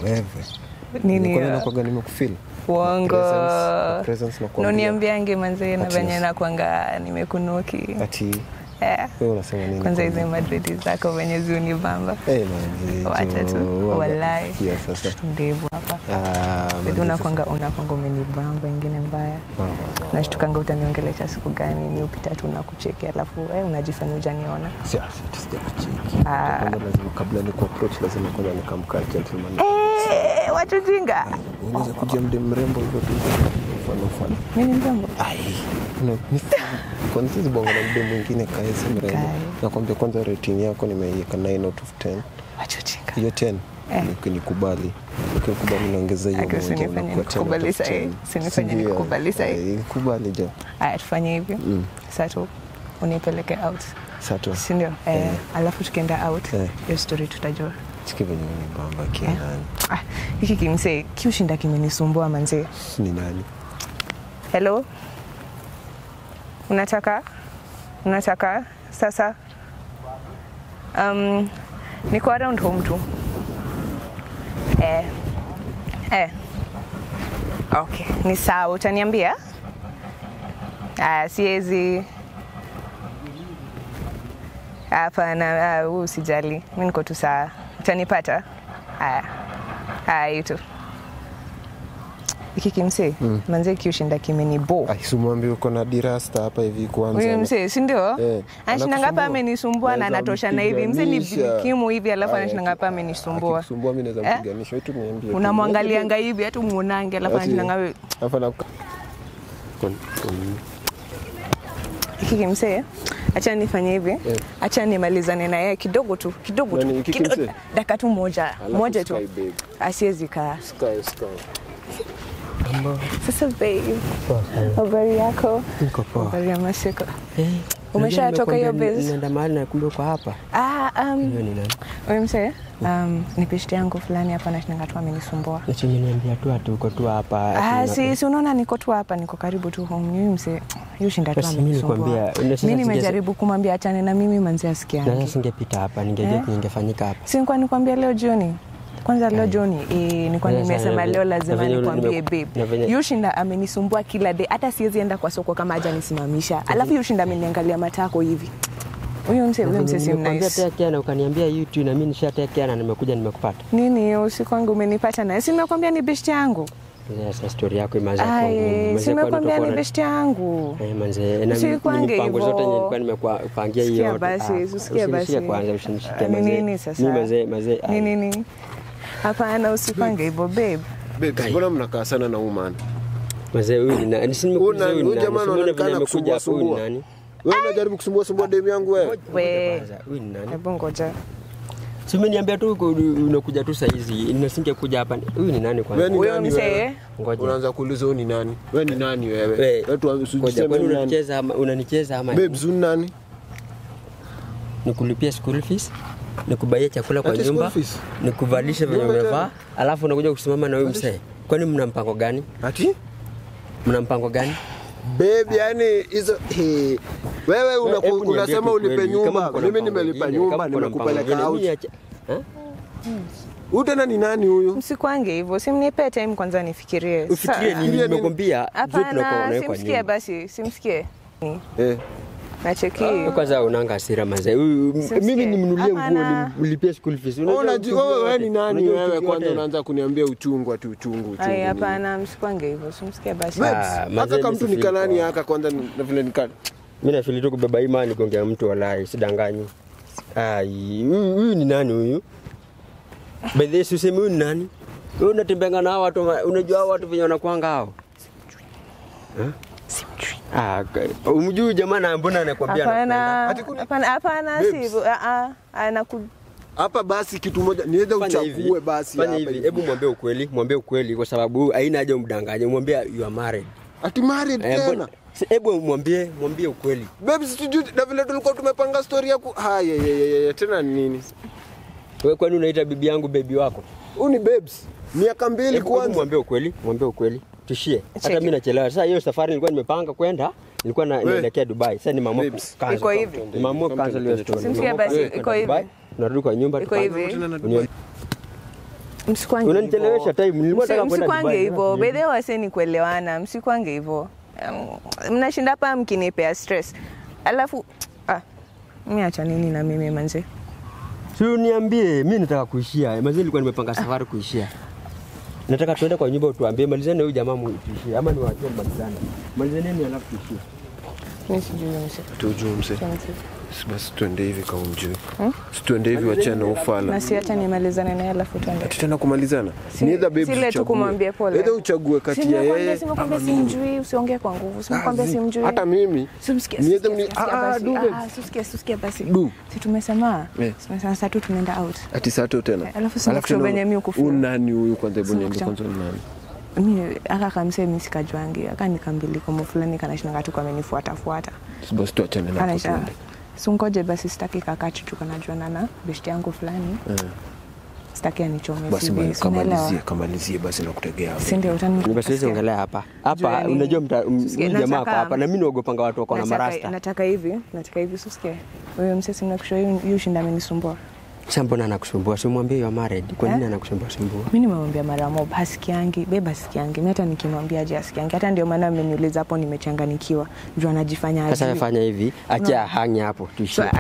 wewe nini Kwani nakwaga nimekufeel uongo Presence- presence nakwambia. noniambiange manzee na Ati- venye nakwanga nimekunuki ati Eh, wewe unasema nini kwanza kwanza? hizi madredi zako venye ziunibamba Eh, manzi, wacha tu jo, walai sikia sasa ndevu hapa Ah, Bidi manzi, unakwanga unakwanga umenibamba ingine mbaya sasa- Ah, ah, ah. nashtukanga utaniongelesha siku gani ni upita tu nakucheki alafu eh, unajifanya ujaniona Si- si- sijakucheki. Ah. Kwanza lazima kabla ni approach lazima kwanza nikamkaa gentleman Eh, watu jinga unaweza kuja mde mrembo hivyo tu mfano mfano mi ni mrembo ai no, ni- kwanza hizi bongo na mde mwingine kaesi mrembo Kai. nakwambia kwanza rating yako nimeiweka 9 out of 10 watu jinga hiyo 10 Eh. nikubali ukinikubali naongeza hiyo Aki, moja usinifanye inakuwa 10 out of nikukubali sahi. 10. Usinifanye Sindio? nikukubali sahi. Eh, nikubali jo aya tufanye hivi Mm. saa tu unipeleke out sato sindio eh, Eh. alafu tukienda out Eh. hiyo story tutajua chiki venye unibamba kianani ah, hiki kimsee kiushinda kimenisumbua manzee ni nani hello unataka unataka sasa um, niko around home tu eh, eh. okay ni sawa utaniambia aya siwezi hapana ah, huu usijali mi niko tu saa utanipata haya haya yutu iki kimsee mm. manzee kiushinda kimenibo aisumwambi uko na dirasta hapa hivi kwanza huyu msee sindio Eh, anashinanga hapa anakusumbua. amenisumbua na Naweza anatosha na hivi mse ni mpiganisha. kimu hivi alafu Aya, anashinanga hapa aki- amenisumbua akikusumbua mi naweza Eh? mpiganisha wetu niambie tu. unamwangalianga hivi hata umuonange alafu Ati- anashinanga we Alafu ana- Kon- kon- hiki kimsee acha nifanye hivi Eh. acha nimalizane na yeye kidogo tu kidogo Nani, tu hiki kidogo- kimsee? dakika tu moja Alafu moja tu Sky babe. asiwezi kaa Sky, Sky. sasa babe habari yako Niko poa. habari ya masiku Eh, Umeshatoka unajua hiyo nimekwambia base? Nenda mahali na kumbe uko hapa. ah, um, Hiyo ni nani? huyu msee um, ni peshti yangu fulani hapa nashinanga tu amenisumbua Ati umeniambia tu ati uko tu hapa. ati Ah, una- si, si unaona niko tu hapa niko karibu tu home huyu mse yushinda tu Basi mimi amenisumbua nikwambia, una- sasa mi sija- nimejaribu kumwambia achane na mimi manzi Na sasa asikiangi singepita hapa, ningejua Eh? kingefanyika hapa. sinkwa nikwambia leo jioni kwanza leo jioni e, nilikuwa Sasa, nimesema na- leo na lazima venye nikwambie nime- na babe venye- yushinda amenisumbua kila day hata siwezi enda kwa soko kama haja nisimamisha alafu yushinda ameniangalia matako hivi huyu mse huyu mse si Nimekwambia nice tekea na ukaniambia YouTube na mimi nishatekea na nimekuja nimekupata. nini usiku wangu umenipata naye simekwambia ni beshti yangu Sasa story yako imeanza kuwa Ai, ngumu. Manze, simekwambia kwani ni utakuwa na- beshti yangu Eh, manze, na Usikwange mipango hivyo. zote nilikuwa nimekupangia hiyo. Sikia yote. basi, Ah, usikie usinishike basi. kwanza, usinishike Ah, ni manze. nini sasa? Mimi manze, manze. ni ai. nini hapana usipange hivyo babe Babes, mbona mnakaa sana na umana Manze, huyu ni nani? Si nimekuuliza Huyu huyu ni jamaa nani? Si umeona anaonekana vile amekuja hapo, huyu ni kusumbua, nani? wewe unajaribu kusumbua sumbua demu yangu wewe we Kwanza, huyu ni nani? hebu ngoja Si umeniambia tu uko- unakuja tu saizi, nasinge kuja hapa. Huyu ni nani kwanza? Wewe ni Huyo nani mzee? wewe? Ngoja. unaanza kuuliza huyu ni nani wewe ni nani wewe Wewe, Wewe tu Ngoja, usijiseme kwani ni nani unanicheza ama unanicheza ama babes huyu ni nani nikulipia school fees, nikubaie chakula kwa Ati school nyumba, fees? nikuvalishe venye Nyumba umevaa, tena? alafu unakuja kusimama na huyu msee. Kwani mna mpango gani? ati Mna mpango gani? babe yani hizo he. wewe unaku- Hebu niambie unasema tu ulipe kweli, kama nyumba mko na mimi mpango nimelipa mwingine, nyumba kama mko na mpango nimekupeleka mwingine, out mimi acha- Ha? huyu tena ni nani huyu msikwange hivyo simnipe time kwanza nifikirie Ufikirie Sa- nini? nini? Nimekwambia zote tunakuwa hapana unawekwa simsikie nyumba. basi simsikie eh nacheki Wewe Kwanza unanga hasira mazee. Huyu- Simsikie. Mimi nimnunulie nguo Hapana. nimlipie school fees. Unajua unajua uchungu wewe wote. ni nani Unajua wewe uchungu kwanza wote. unaanza kuniambia uchungu ati uchungu uchungu ai nini? hapana msikwange hivyo simsikie basi Babes, Ah, haka mazee kama mtu mimi ni kanani sifili haka kwanza ni- na vile nikana Mimi nafili tu kubeba imani gongea mtu walai, sidanganyi. Ai, huyu huyu ni nani huyu? By the way, si useme huyu ni nani? Wewe unatembeanga na hao watu, ma- unajua hao watu venye wanakuanga hao? simjui Ah, ka- umjui jamaa na mbona anakuambia hapana Ati kuni- hapana hapana si Babes. hivyo ah ah anaku hapa basi kitu moja niweze Fanya hivi, uchague basi fanya hapa hivi, hivi. hebu mwambie ukweli, mwambie ukweli kwa sababu haina haja umdanganye, mwambie you are married. ati married Eh, tena mbona- si- Hebu mwambie, mwambie ukweli. babes tujui na vile tulikuwa tumepanga story ya ku haya ya, ya, ya, ya, tena ni nini Wewe kwani unaita bibi yangu bebi wako? huyu ni babes miaka mbili Hebu- hebu kwanza mwambie ukweli, mwambie ukweli. Tushie. Hata Cheki. mimi nachelewa. Sasa hiyo safari nilikuwa nimepanga kwenda, nilikuwa na- We. naelekea Dubai. Sasa nimeamua Babes. cancel. Iko hivi. Nimeamua cancel hiyo story. Simsikia Nimeamua basi, kwenda iko hivi. Dubai, Narudi kwa nyumba iko tupange- hivi Tena na Unio- msikwange Unanichelewesha hivyo. time, nilikuwa nataka Msi- kwenda msikwange Dubai. hivyo bedhe waseni kuelewana msikwange hivyo Um, mnashinda hapa mkinipea stress alafu ah, mi acha nini na mimi manze Si uniambie, mi nataka kuishia. Mazee nilikuwa nimepanga safari kuishia. Nataka tuende kwa nyumba utuambie malizane huyu jamaa mu- tuishie ama niwaachie malizane. Malizaneni alafu tuishie. mi sijui mse tujuu mse Mse. Si basi tuende hivi kaumjui situende hivi wachana ufala na siacha nimalizane naye alafu tuende ati tena kumalizana Si- Ni either babes si ile tu uchague. kumwambia pole. Either uchague kati ya yeye simekwambia ama mimi. simjui usiongee kwa nguvu simekwambia Ah, zi- simjui hata mimi Simsikia, Ni either simsikia, mni- simsikia Ah, basi. du, Ah, babes. simsikia, simsikia basi Du. si tumesema Eh. tumesema saa tu tumeenda out ati sato tena Alafu sina Alafu kushow tena venye mi ukufuru. huyu nani huyu kwanza hebu Sina niambie kushow. kwanza ni nani mi aka kamsee mi sikajwangi aka nikambilikomo fulani kanashinanga tu kamenifuatafuata Si basi tuachane na hapo kanaisha tuende. sungoje basi sitaki kakachuchu kanajuana na beshti yangu fulani Eh. sitaki anichome basi CV, ma- si unaelewa? kamalizie kamalizie basi nakutegea hapo. si ndio utani Ni basi hizi ongelea hapa. Hapa Jueni. unajua mta- m- Sikia, huyu jamaa ako nataka- hapa na mimi naogopanga watu wako na nataka, marasta. nataka hivi nataka hivi susikie huyo msesi nakusha yu shinda amenisumbua Sasa mbona anakusumbua? Simwambie you are married. Kwa nini Eh? anakusumbua sumbua? mi nimemwambia mara mob hasikiangi beba hasikiangi mi hata nikimwambia aje hasikiangi hata ndio maana ameniuliza hapo nimechanganikiwa juu anajifanya Sasa ajui. fanya hivi, acha hangi hapo tuishie. So,